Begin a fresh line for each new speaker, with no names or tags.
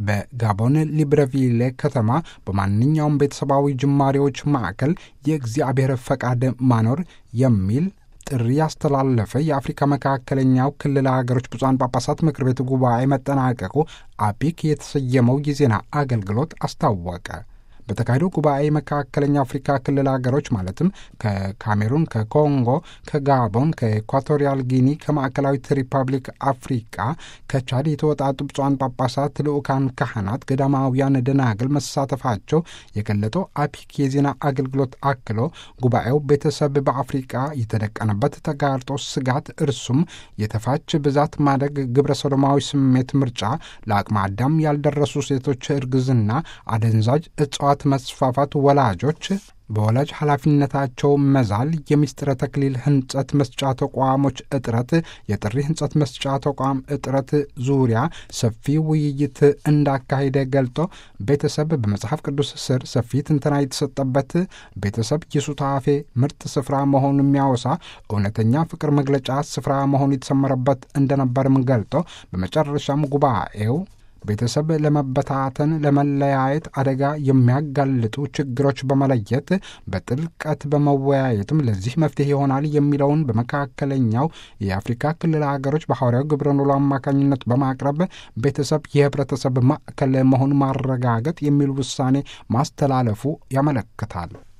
በጋቦን ሊብረቪሌ ከተማ በማንኛውም ቤተሰባዊ ጅማሬዎች ማዕከል የእግዚአብሔር ፈቃድ ማኖር የሚል ጥሪ ያስተላለፈ የአፍሪካ መካከለኛው ክልል ሀገሮች ብፁዓን ጳጳሳት ምክር ቤት ጉባኤ መጠናቀቁ አፒክ የተሰየመው የዜና አገልግሎት አስታወቀ። በተካሄደው ጉባኤ መካከለኛው አፍሪካ ክልል ሀገሮች ማለትም ከካሜሩን፣ ከኮንጎ፣ ከጋቦን፣ ከኢኳቶሪያል ጊኒ፣ ከማዕከላዊት ሪፐብሊክ አፍሪቃ፣ ከቻድ የተወጣጡ ብፁዓን ጳጳሳት፣ ልዑካን ካህናት፣ ገዳማውያን ደናግል መሳተፋቸው የገለጠው አፒክ የዜና አገልግሎት አክሎ ጉባኤው ቤተሰብ በአፍሪቃ የተደቀነበት ተጋርጦ ስጋት እርሱም የተፋች ብዛት ማደግ፣ ግብረ ሰዶማዊ ስሜት ምርጫ፣ ለአቅመ አዳም ያልደረሱ ሴቶች እርግዝና፣ አደንዛዥ እጽዋት መስፋፋት፣ ወላጆች በወላጅ ኃላፊነታቸው መዛል፣ የምስጢረ ተክሊል ህንጸት መስጫ ተቋሞች እጥረት፣ የጥሪ ህንጸት መስጫ ተቋም እጥረት ዙሪያ ሰፊ ውይይት እንዳካሄደ ገልጦ ቤተሰብ በመጽሐፍ ቅዱስ ስር ሰፊ ትንተና የተሰጠበት ቤተሰብ የሱታፌ ምርጥ ስፍራ መሆኑን የሚያወሳ እውነተኛ ፍቅር መግለጫ ስፍራ መሆኑ የተሰመረበት እንደነበርም ገልጦ በመጨረሻም ጉባኤው ቤተሰብ ለመበታተን፣ ለመለያየት አደጋ የሚያጋልጡ ችግሮች በመለየት በጥልቀት በመወያየትም ለዚህ መፍትሄ ይሆናል የሚለውን በመካከለኛው የአፍሪካ ክልል ሀገሮች በሐዋርያው ግብረ ኖሎ አማካኝነት በማቅረብ ቤተሰብ የህብረተሰብ ማዕከል መሆን ማረጋገጥ የሚል ውሳኔ ማስተላለፉ ያመለክታል።